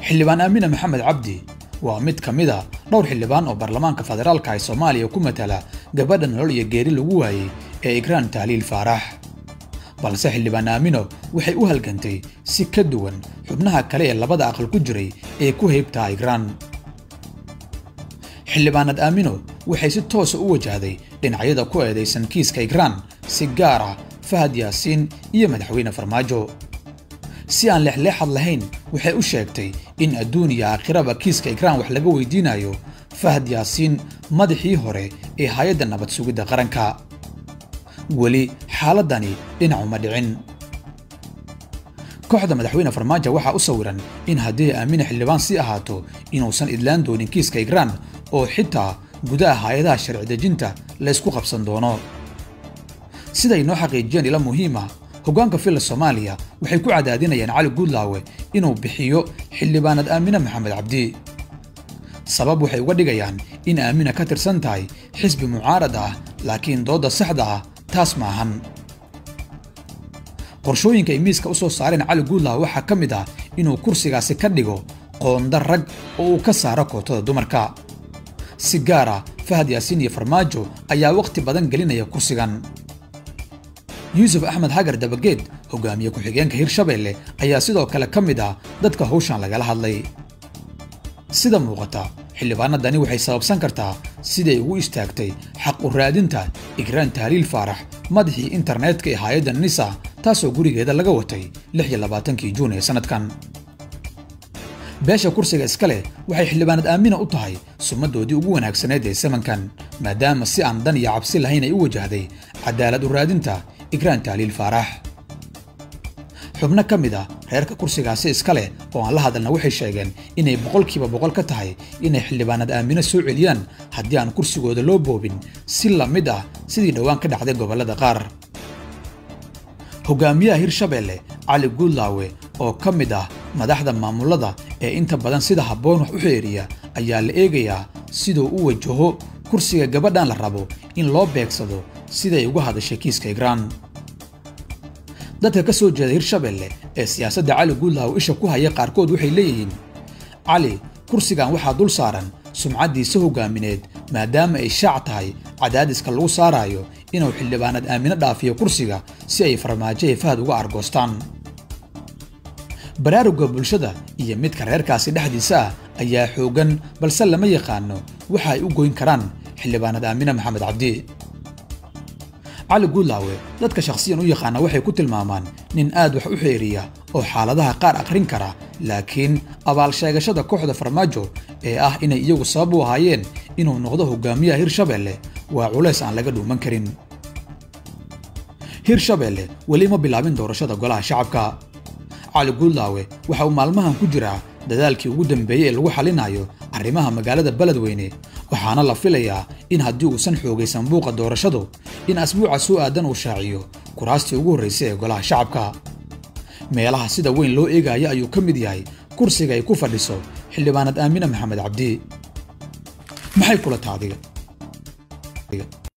xildhibaan aamina maxamed cabdi waa mid ka mid a dhowr xildhibaan oo baarlamaanka federaalka ee soomaaliya ku matala gabadha nolol iyo geeri lagu waayey ee igraan tahliil faarax balse xildhibaan aamino waxay u halgantay si ka duwan xubnaha kale ee labada aqal ku jiray ee ku heybtaa igraan xildhibaanad aamino waxay si toosa u wajahday dhinacyada ku eedaysan kiiska igraan si gaar ah fahad yaasiin iyo madaxweyne farmaajo si aan leexleexad lahayn waxay u sheegtay in adduun iyo aakhiraba kiiska igraan wax laga weydiinayo fahad yaasiin madaxii hore ee hay-adda nabad sugidda qaranka weli xaaladani dhinacuma dhicin kooxda madaxweyne farmaajo waxaa u sawiran in haddii aamina xildhibaan sii ahaato inuusan idlaan doonin kiiska igraan oo xitaa gudaha hay-adaha sharci dejinta laysku qabsan doono siday noo xaqiijiyeen ila muhiima hoggaanka filla soomaaliya waxay ku cadaadinayaan cali guudlaawe inuu bixiyo xildhibaanad aamine maxamed cabdi sabab waxay uga dhigayaan in aamina ka tirsan tahay xisbi mucaarad ah laakiin doodda saxda ah taas maahan qorshooyinka ay miiska u soo saareen cali guudlaawe waxaa ka mid ah inuu kursigaasi ka dhigo qoonda rag oo uu ka saaro kootada dumarka si gaar ah fahad yaasiin iyo farmaajo ayaa wakhti badan gelinaya kursigan yuusuf axmed xagar dabageed hogaamiye ku-xigeenka hirshabeelle ayaa sidoo kale ka mid ah dadka hawshan lagala hadlay sida muuqata xildhibaanadani waxay sababsan kartaa siday ugu istaagtay xaq u raadinta igraan tahliil faarax madaxii internetka ee hay-adda nisa taasoo gurigeeda laga watay kii juun ee sannadkan beesha kursiga iska leh waxay xildhibaanad aamina u tahay sumaddoodii ugu wanaagsaneed ee samankan maadaama si aan dan iyo cabsi lahayn ay u wajahday cadaalad u raadinta igraan tahliil faarax xubno ka mid ah reerka kursigaasi iska leh oo aan la hadalna waxay sheegeen inay boqolkiiba boqol ka tahay inay xildhibaanad aamino soo celiyaan haddii aan kursigooda loo boobin si la mid ah sidii dhowaan ka dhacday gobollada qaar hogaamiyaha hirshabeelle cali guudlaawe oo ka mid ah madaxda maamulada ee inta badan sida habboon wax u xeeriya ayaa la eegayaa siduu u wajaho kursiga gabadhan la rabo in loo beegsado siday uga hadashay kiiska igraan dadka ka soo jeeda hirshabeelle ee siyaasadda cali guudlaawe isha ku haya qaarkood waxay leeyihiin cali kursigan waxaa dul saaran sumcaddiisa hogaamineed maadaama ay shaac tahay cadaadiska lagu saaraayo inuu xildhibaanad aamino dhaafiyo kursiga si ay farmaajo ee fahad uga argoostaan baraaruga bulshada iyo midka reerkaasi dhexdiisa ah ayaa xooggan balse lama yaqaano waxa ay u goyn karaan xildhibaanad aamine maxamed cabdi cali guudlaawe dadka shakhsiyan u yaqaana waxay ku tilmaamaan nin aad wax u xeeriya oo xaaladaha qaar akhrin kara laakiin abaal sheegashada kooxda farmaajo ee ah inay iyagu sabab u ahaayeen inuu noqdo hogaamiyaha hirshabeelle waa culays aan laga dhuuman karin hirshabeelle weli ma bilaabin doorashada golaha shacabka cali guudlaawe waxa uu maalmahan ku jiraa dadaalkii ugu dambeeyey ee lagu xalinayo arrimaha magaalada beledweyne waxaana la filayaa in haddii uusan xoogaysan buuqa doorashadu in asbuuca soo aadan uu shaaciyo kuraastii ugu horraysay ee golaha shacabka meelaha sida weyn loo eegaya ayuu ka mid yahay kursiga ay ku fadhiso xildhibaanad aamine maxamed cabdi maxay kula taadiga